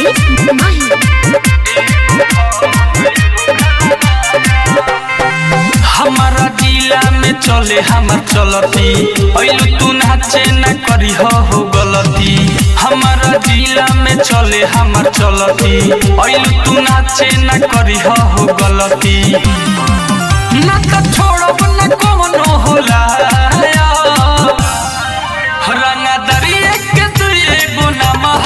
DJ माही हमारा जिला में चले हमार चलती ऐलू तू नाचे न करी हो हो गलती हमारा जिला में चले हमार चलती ऐलू तू नाचे न करी हो हो गलती ना तो छोड़ब न कोनो होला रंगा दरिया के तू एगो नमः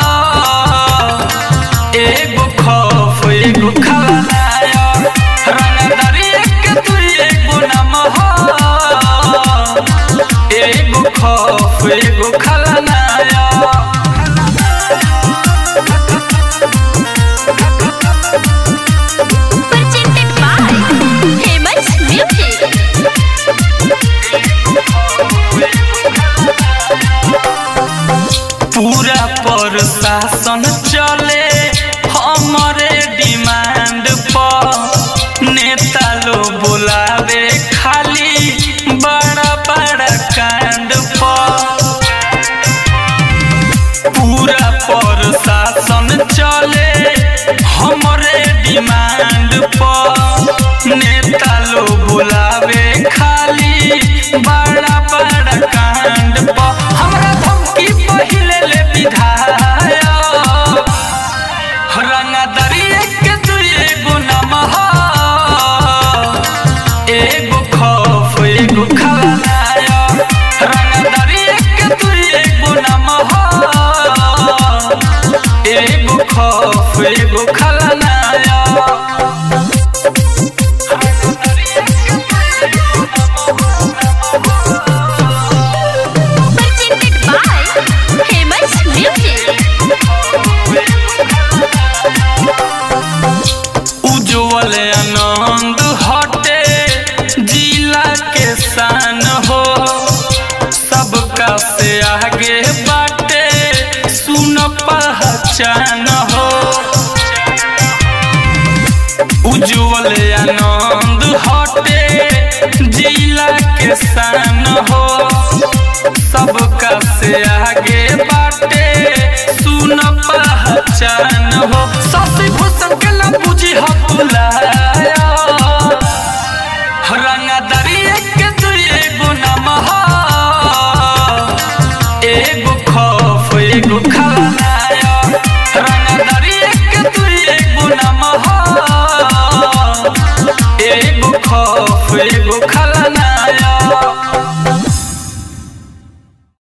एगो खौफ एगो खलनायर रंगा दरिया के तू एगो नमः एगो खौफ एगो खलनायर presented by Famous Music. पूरा प्रशासन चले हमारे डिमांड पर नेता लोग बुलावे खाली बड़ा बड़ा कांड पर पूरा प्रशासन चले हमारे डिमांड पर नेता लोग बुलावे खाली बड़ा बड़ा कांड पर हमरा धमकी पहिले ले विधायक रंगा दरिया के तू एगो नमः एगो खौफ एगो खलनायर रंगा दरिया के तू एगो नमः एगो खौफ एगो खलनायर Presented by Famous Music. उज्जवल आनंद हटे जिला के शान हो सबका से आगे बाटे सुन पहचान हो उज्जवल आनंद हटे जिला के शान हो सबका से आगे बाटे सुन पहचान हो शशि भूषण के ना बुझी हो बुलाया रंगा दरिया के तू एगो नमः एगो खौफ एगो खलनायर रंगा दरिया के तू एगो नमः एगो खौफ एगो खलनायर